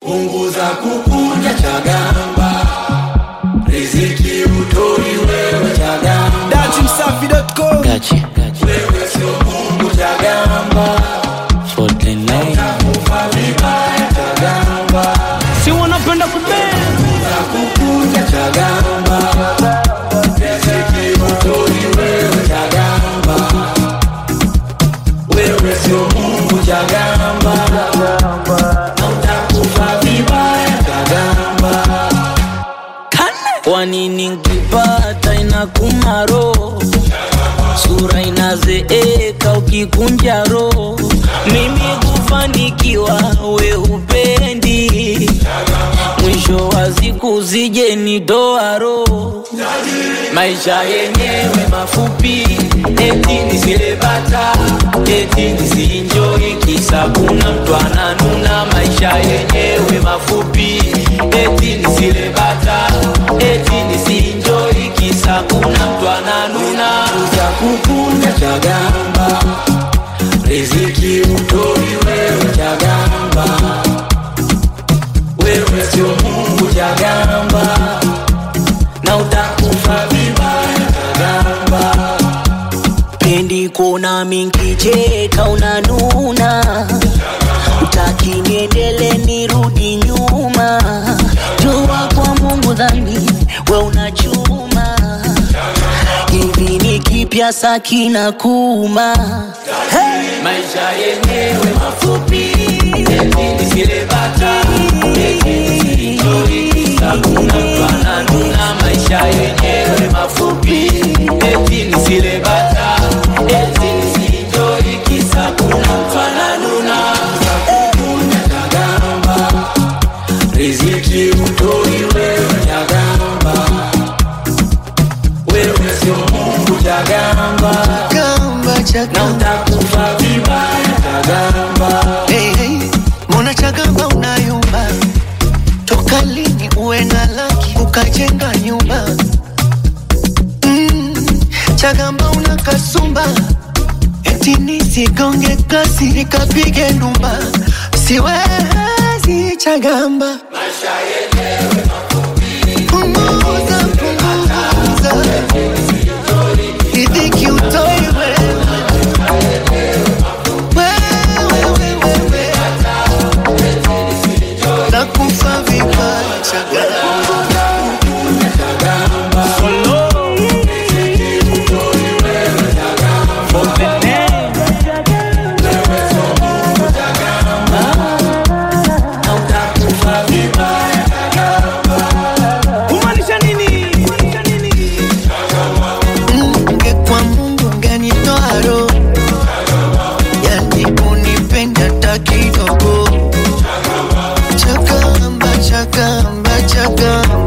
punguza kukunja chagamba riziki utoi wewe chagamba datimsafi.com Gachi, gachi. wewe sio mungu chagamba 49 kufa vibaya chagamba si wanapenda kubea punguza kukunja chagamba riziki utoi wewe chagamba wewe sio mungu chagamba na utakufa vibaya chagamba kwa nini nkipata inakuma roho sura inazeeka ukikunja roho mimi kufanikiwa we hupendi mwisho wa siku zije nitoa roho maisha yenyewe mafupi eti nisilebata eti nisiinjoi kisa kuna mtu ananuna maisha yenyewe mafupi eti nisilebata eti nisiinjoi kisa kuna mtu ananuna za kukunja chagamba riziki utoi wewe chagamba wewe sio mungu chagamba na utakufa vibaya chagamba pendi kuona minkicheka unanuna utaki niendele nirudi nyuma jua kwa mungu dhani we unachuma hivi ni kipya sakina kuma hey! maisha yenyewe mafupi eti nisilebata eti nisienjoy, kisa kuna mtu ananuna maisha yenyewe mafupi eti nisilebata eti nisienjoy, kisa kuna mtu ananuna kukunja chagamba riziki utoi wewe chagamba wewe sio mungu chagamba Gamba na chagamba utakufa vibaya chagamba hey, hey. Mbona chagamba unayumba toka lini uwe na laki ukajenga nyumba mm, chagamba una kasumba eti nisigonge kasi nikapige ndumba siwezi chagamba punguza punguza ridhiki utoi wewe wewe wewe nakufa vibaya chagamba na utakufa vibaya kumaanisha nini kumaanisha nini Ungekuwa Mungu ungenitoa roho, yani unipenda hata kidogo. Chagamba, chagamba, chagamba